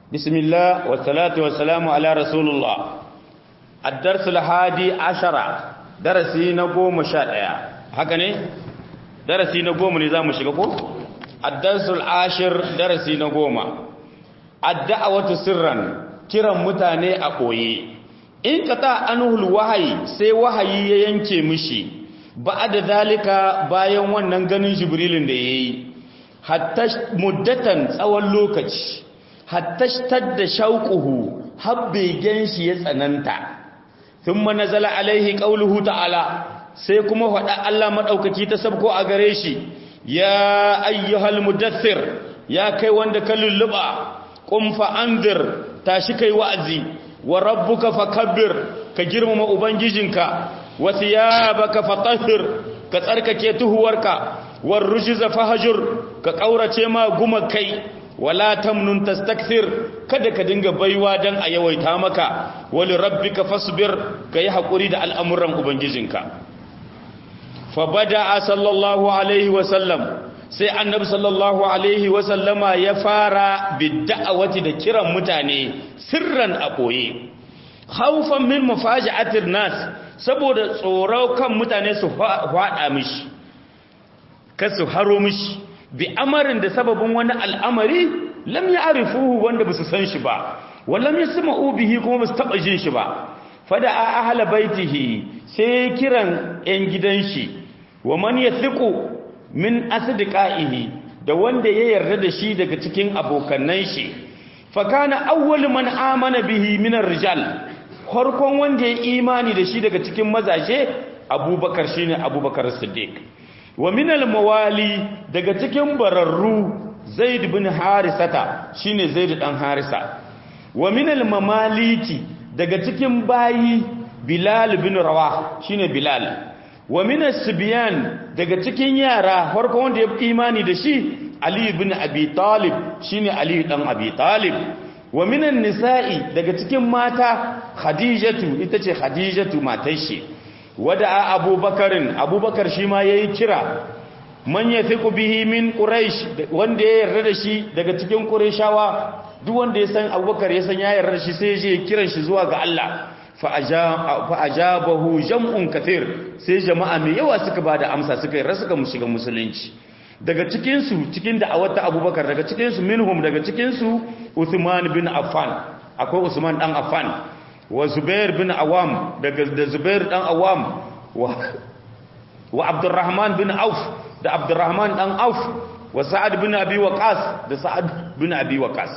بسم الله والصلاة والسلام على رسول الله الدرس الحادي عشر درسي نقوم شائع هكذا درسي نقوم نظام شككو الدرس العاشر درسي نقوم الدعوة سرا كرا متاني أقوي إن كتا أنه الوحي سي وحي ينكي مشي بعد ذلك bayan wannan ganin jibrilin da yayi hatta muddatan tsawon lokaci hattashtar da shauƙuhu habbe ganshi ya tsananta thumma nazala alaihi qauluhu ta'ala sai kuma faɗa Allah madaukaki ta sabko a gare shi ya ayyuhal mudaththir ya kai wanda ka lulluba qum fa anzir tashi kai wa'azi wa rabbuka fakabbir ka girmama ubangijinka wa thiyabaka fatahhir ka tsarkake tuhuwarka war rujza fahjur ka kaurace ma gumakai wala tamnun tastakthir kada ka dinga baiwa dan a yawaita maka wali rabbika fasbir kai hakuri da al'amuran ubangijinka fa bada sallallahu alaihi wa sallam sai annabi sallallahu alaihi wa sallama ya fara bid'awati da kiran mutane sirran a koye khawfan min mufaji'atir nas saboda tsoro kan mutane su fada mishi kasu haro mishi bi amarin da sababin wani al'amari lam ya arifuhu wanda ba su san shi ba wallam ya sama ubihi kuma ba su taɓa jin shi ba fada a ahala baitihi sai kiran ‘yan gidan shi wa man ya thiku min asdiqaihi da wanda ya yarda da shi daga cikin abokannan shi fakana awwal man amana bihi min rijal farkon wanda ya imani da shi daga cikin mazaje abubakar shine abubakar siddiq wa minal mawali daga cikin bararru zaid bin harisata shine zaid dan harisa wa minal mamaliki daga cikin bayi bilal bin rawah shine bilal wa minas sibyan daga cikin yara farko wanda ya imani da shi ali bin abi talib shine ali dan abi talib wa minan nisa'i daga cikin mata khadijatu ita ce khadijatu matar shi wada abubakarin abubakar shi ma ya yi kira man ya fi bihi min ƙuraish wanda ya yarda da shi daga cikin ƙuraishawa duk wanda ya san abubakar ya san ya yarda da shi sai ya kiran shi zuwa ga Allah fa'ajabahu jam'un kathir sai jama'a mai yawa suka ba da amsa suka yi suka shiga musulunci daga cikinsu cikin da awata abubakar daga cikinsu minhum daga cikinsu Uthman bin Affan akwai Usman dan Affan wa Zubair bin Awam daga da Zubair dan Awam wa wa Abdurrahman bin Auf da Abdurrahman dan Auf wa Sa'ad bin Abi Waqas da Sa'ad bin Abi Waqas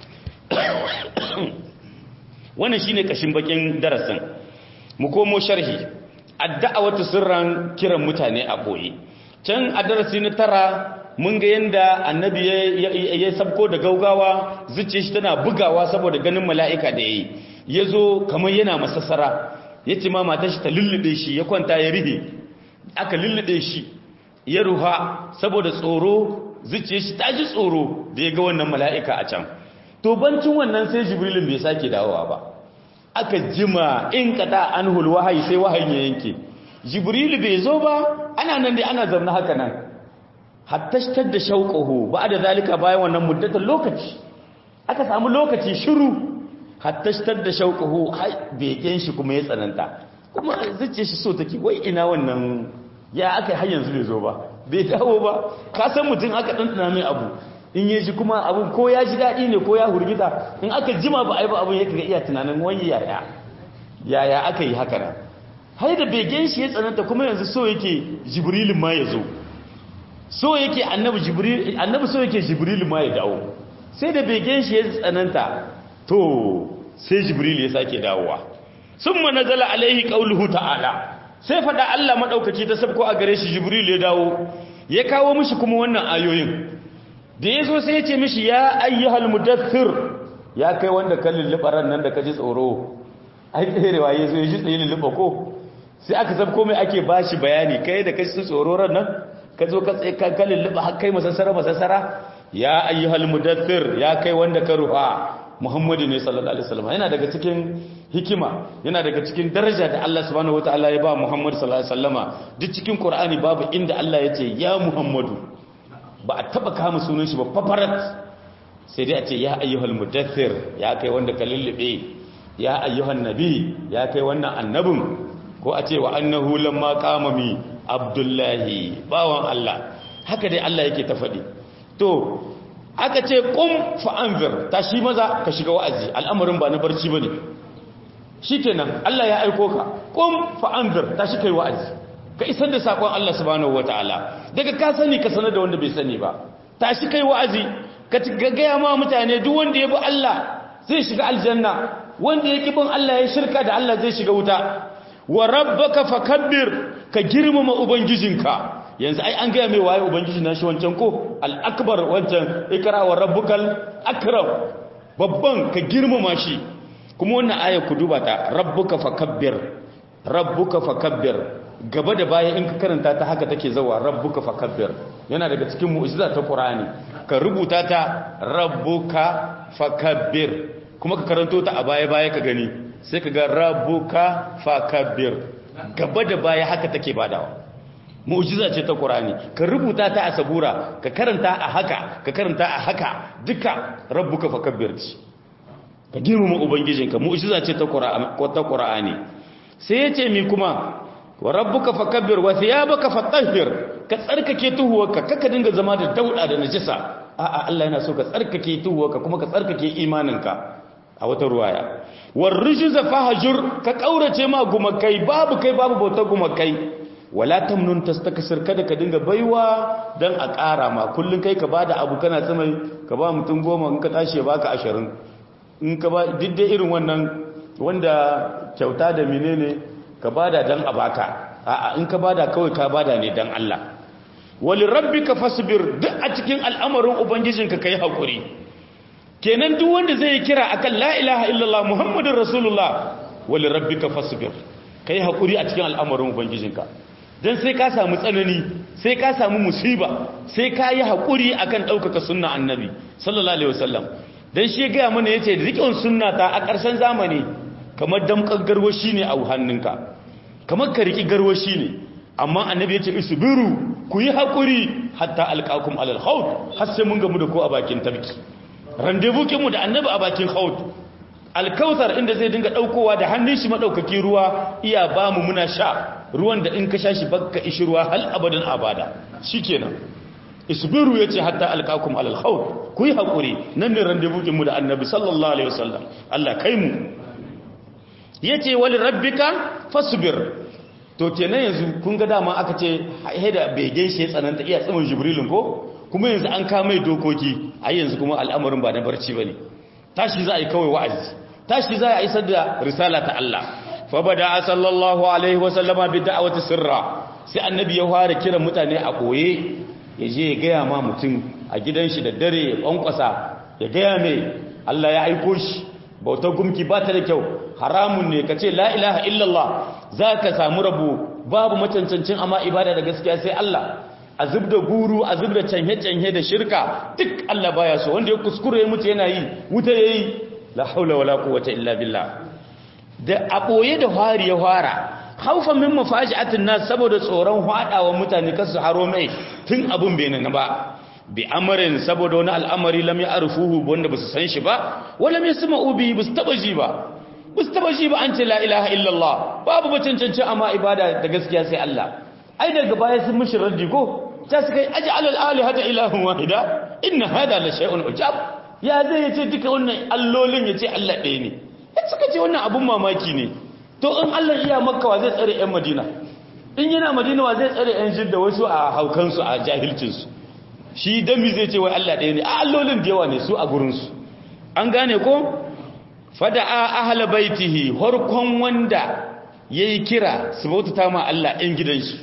wannan shine kashin bakin darasin mu komo sharhi ad-da'watu sirran kiran mutane a boye can a darasi na tara mun ga yanda annabi ya sabko da gaugawa zuciya shi tana bugawa saboda ganin mala'ika da yayi ya zo kamar yana masassara ya ce ma mata shi ta lullube shi ya kwanta ya rihe aka lullube shi ya ruha saboda tsoro zuciya shi ta ji tsoro da ya ga wannan mala'ika a can to bancin wannan sai jibrilin bai sake dawowa ba aka jima in kada an wahayi sai wahayin ya yanke jibrilu bai zo ba ana nan dai ana zamna haka nan hattashtar da shauƙahu ba da zalika bayan wannan muddatar lokaci aka samu lokaci shiru hattashtar da shauƙahu begen shi kuma ya tsananta kuma zuce shi so take wai ina wannan ya aka har yanzu bai zo ba bai dawo ba ka san mutum aka ɗanɗana mai abu in ya ji kuma abun ko ya ji daɗi ne ko ya hurgita in aka jima ba a yi ba abun ya kaga iya tunanin wani yaya yaya aka yi haka nan har da begen shi ya tsananta kuma yanzu so yake jibrilin ma ya zo so yake annabi jibril annabi so yake jibril ma ya dawo sai da begen shi ya tsananta to sai jibril ya sake dawowa summa nazala alaihi qauluhu ta'ala sai fada Allah madaukaki ta sabko a gare shi jibril ya dawo ya kawo mishi kuma wannan ayoyin da yazo sai ya ce mishi ya ayyuhal mudaththir ya kai wanda ka lulluɓa ran nan da ka ji tsoro ai tserewa yazo ya ji tsaye lulluɓa ko sai aka sabko mai ake bashi bayani kai da ka ji tsoro ran nan ka zo ka tsaye ka lulluɓa har kai masassara masassara ya ayyuhal mudaththir ya kai wanda ka ruha Muhammadu ne sallallahu alaihi wasallam yana daga cikin hikima yana daga cikin daraja da Allah subhanahu wataala ya ba Muhammad sallallahu alaihi wasallama duk cikin Qur'ani babu inda Allah ya ce ya Muhammadu ba a taba kama sunan shi ba fafarat sai dai a ce ya ayyuhal mudaththir ya kai wanda ka lullube ya ayyuhan nabi ya kai wannan annabin ko a ce wa annahu lamma qama mi abdullahi bawan Allah haka dai Allah yake ta faɗi to aka ce qum fa anzir tashi maza ka shiga wa'azi al'amarin ba na barci bane shikenan Allah ya aiko ka qum fa anzir tashi kai wa'azi ka isar da sakon Allah subhanahu wataala daga ka sani ka sanar da wanda bai sani ba tashi kai wa'azi ka gaya ma mutane duk wanda ya bi Allah zai shiga aljanna wanda ya bin Allah ya shirka da Allah zai shiga wuta wa rabbaka fakabbir ka girmama ubangijinka yanzu ai an gaya mai waye ubangiji na shi wancan ko al-akbar wancan ikra wa rabbukal akram babban ka girmama shi kuma wannan aya ku duba ta rabbuka fakabbir rabbuka fakabbir gaba da baya in ka karanta ta haka take zawa rabbuka fakabbir yana daga cikin mu'jiza ta Qur'ani ka rubuta ta rabbuka fakabbir kuma ka karanto ta a baya baya ka gani sai ka ga rabbuka fakabbir gaba da baya haka take badawa mu'jiza ce ta Qur'ani ka rubuta ta a sabura ka karanta a haka ka karanta a haka duka rabbuka fakabbir ce ka girmama ubangijinka mu'jiza ce ta Qur'ani sai yace mi kuma wa rabbuka fakabbir wa thiyabaka fatahhir ka tsarkake tuhuwarka kaka dinga zama da dauda da najisa a'a Allah yana so ka tsarkake tuhuwarka kuma ka tsarkake imaninka a wata ruwaya war rijza fahjur ka kaurace ma gumakai babu kai babu bauta gumakai wala tamnun tastakasir kada ka dinga baiwa dan a ƙara ma kullun kai ka bada abu kana tsamai ka ba mutum goma in ka tashi baka 20 in ka ba didde irin wannan wanda kyauta da menene ka bada dan a baka a'a in ka bada kawai ka bada ne dan Allah wali rabbika fasbir duk a cikin al'amarin ubangijinka kai hakuri kenan duk wanda zai kira akan la ilaha illallah muhammadur rasulullah wali rabbika fasbir kai hakuri a cikin al'amarin ubangijinka dan sai ka samu tsanani sai ka samu musiba sai ka yi hakuri akan daukaka sunna annabi sallallahu alaihi wasallam dan shi ga mana yace riƙon sunna ta a ƙarshen zamani kamar damkar garwashi ne a hannunka kamar ka riki garwashi ne amma annabi ya ce isbiru ku yi haƙuri hatta alƙakum alal haut har sai mun gamu da ko a bakin tabki randevu mu da annabi a bakin haut alkautar inda zai dinga ɗaukowa da hannun shi maɗaukaki ruwa iya ba mu muna sha ruwan da in ka sha shi bakka ishi ruwa hal abadan abada shikenan isbiru yace hatta alqakum alal haut ku yi haƙuri nan ne randevu mu da annabi sallallahu alaihi wasallam Allah kai mu yace wali rabbika fasbir to kenan yanzu kun ga dama aka ce haida begen shi tsananta iya tsimin jibrilin ko kuma yanzu an kama dokoki ai yanzu kuma al'amarin ba na barci bane tashi za a yi kawai wa'azi tashi za a isar da risala ta Allah fa bada sallallahu alaihi wa sallama bi da'wati sirra sai annabi ya fara kiran mutane a koye ya je ya gaya ma mutum a gidan shi da dare ya kwankwasa ya gaya mai Allah ya aiko shi bautar gumki ba ta da kyau haramun ne ka ce la ilaha illallah za ka samu rabo babu macancancin amma ibada da gaskiya sai Allah a zub da guru a zub da canye-canye da shirka duk Allah baya so wanda ya kuskure ya mutu yana yi wuta ya yi la haula wala quwwata illa billah da a ɓoye da fari ya fara haufan min mafaji'atin nas saboda tsoron hadawa mutane kasu haro mai tun abun bai nan ba bi amarin saboda wani al'amari lam ya'rifuhu wanda basu san shi ba wala mai sama'u bi basu taba ji ba basu taba ji ba an ce la ilaha illallah babu bacancanci amma ibada da gaskiya sai Allah ai daga baya sun mishi raddi ko ta suka yi aj'al al-alihata ilahun wahida inna hada la shay'un ujab ya zai yace duka wannan allolin yace Allah ɗaya ne ya suka ce wannan abun mamaki ne to in Allah iya makka wa zai tsare ƴan madina in yana madina wa zai tsare ƴan jidda wasu a haukansu a jahilcinsu shi dami zai ce wai Allah ɗaya ne a allolin da yawa ne su a gurinsu an gane ko fada'a ahla baitihi harkon wanda yayi kira su bautata ma Allah ɗin gidan shi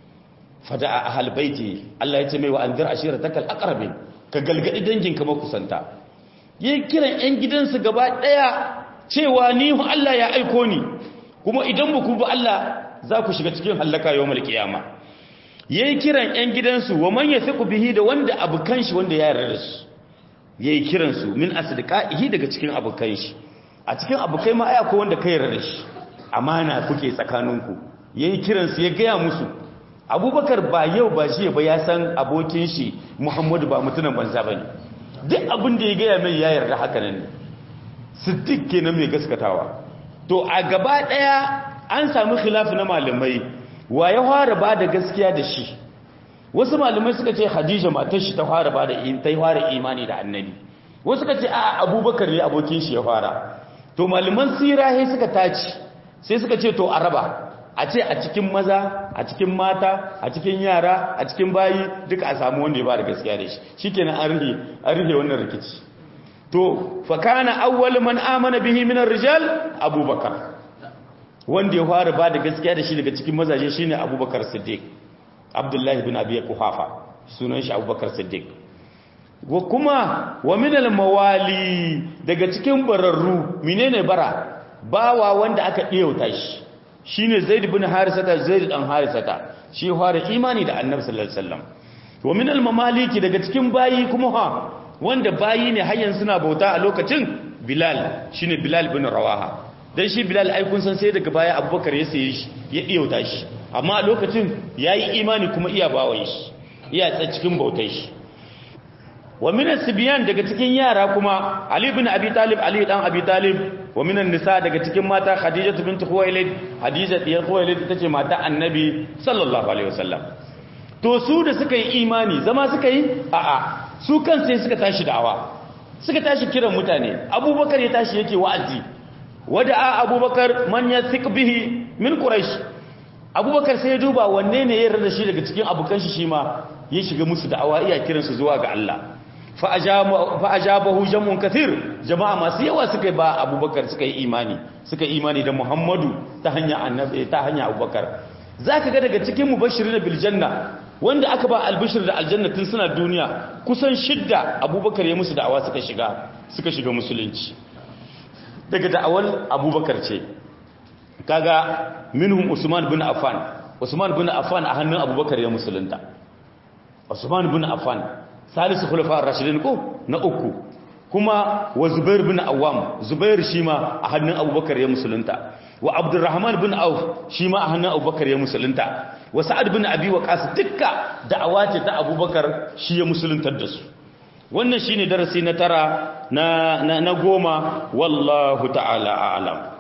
fada'a ahla baitihi Allah ya ce mai wa anzir ashiratakal aqrabin ka galgadi danginka makusanta yayi kiran ɗan gidansu gaba ɗaya cewa ni Allah ya aiko ni kuma idan ba ku bi Allah za ku shiga cikin hallaka yawmal qiyama yayi kiran ƴan gidansu wa man yasiqu bihi da wanda abukan shi wanda ya yarda da su yayi kiran su min asdiqaihi daga cikin abukan shi a cikin abukai ma ai akwai wanda kai yarda da shi amana kuke tsakaninku yayi kiran su ya gaya musu Abubakar ba yau ba shi ba ya san abokin shi Muhammadu ba mutunan banza bane duk abin da ya gaya mai ya yarda haka nan ne siddiq kenan mai gaskatawa to a gaba daya an samu khilaf na malamai wa ya fara ba da gaskiya da shi wasu malamai suka ce Khadija matar shi ta fara ba da ta fara imani da annabi wasu suka ce a Abubakar ne abokin shi ya fara to malaman sirahi suka taci sai suka ce to araba a ce a cikin maza a cikin mata a cikin yara a cikin bayi duka a samu wanda ya ba da gaskiya da shi shikenan an rihe an rihe wannan rikici to fa kana awwal man amana bihi min ar-rijal abubakar wanda ya fara ba da gaskiya da shi daga cikin mazaje shine abubakar siddiq abdullahi bin abi quhafa sunan shi abubakar siddiq wa kuma wa min al-mawali daga cikin bararru menene bara bawa wanda aka diyauta shi shine zaid bin harisata zaid dan harisata shi fara imani da annabi sallallahu alaihi wasallam wa min al-mamaliki daga cikin bayi kuma ha wanda bayi ne har yanzu suna bauta a lokacin bilal shine bilal bin rawaha dan shi bilal ai kun san sai daga baya abubakar ya saye shi ya diyauta shi amma a lokacin yayi imani kuma iya bawaye shi iya tsa cikin bautar shi wa minan sibiyan daga cikin yara kuma ali bin abi talib ali dan abi talib wa minan nisa daga cikin mata khadijatu bint khuwailid hadija diyar khuwailid ita ce mata annabi sallallahu alaihi wasallam to su da suka yi imani zama suka yi a'a su kan sai suka tashi da'awa suka tashi kiran mutane abubakar ya tashi yake wa'azi wada'a abubakar man yathiq bihi min quraish abubakar sai ya duba wanne ne ya yarda shi daga cikin abukan shi shi ma ya shiga musu da'awa iya kiransu zuwa ga Allah fa'ajabahu jamun kathir jama'a masu yawa suka ba abubakar suka yi imani suka yi imani da muhammadu ta hanya annabi ta hanya abubakar zaka ga daga cikin mubashirin bil janna wanda aka ba albishir da aljanna tun suna duniya kusan shidda abubakar ya musu da'awa suka shiga suka shiga musulunci daga da'awar abubakar ce kaga minhum usman bin affan usman bin affan a hannun abubakar ya musulunta usman bin affan salisu khulafa ar-rashidin ko na uku kuma wa zubair bin awam zubair shi ma a hannun abubakar ya musulunta wa abdurrahman bin auf shi ma a hannun abubakar ya musulunta wa sa'ad bin abi waqas dukka da'awa ce ta abubakar shi ya musuluntar da su wannan shine darasi na tara na na goma wallahu ta'ala a'lam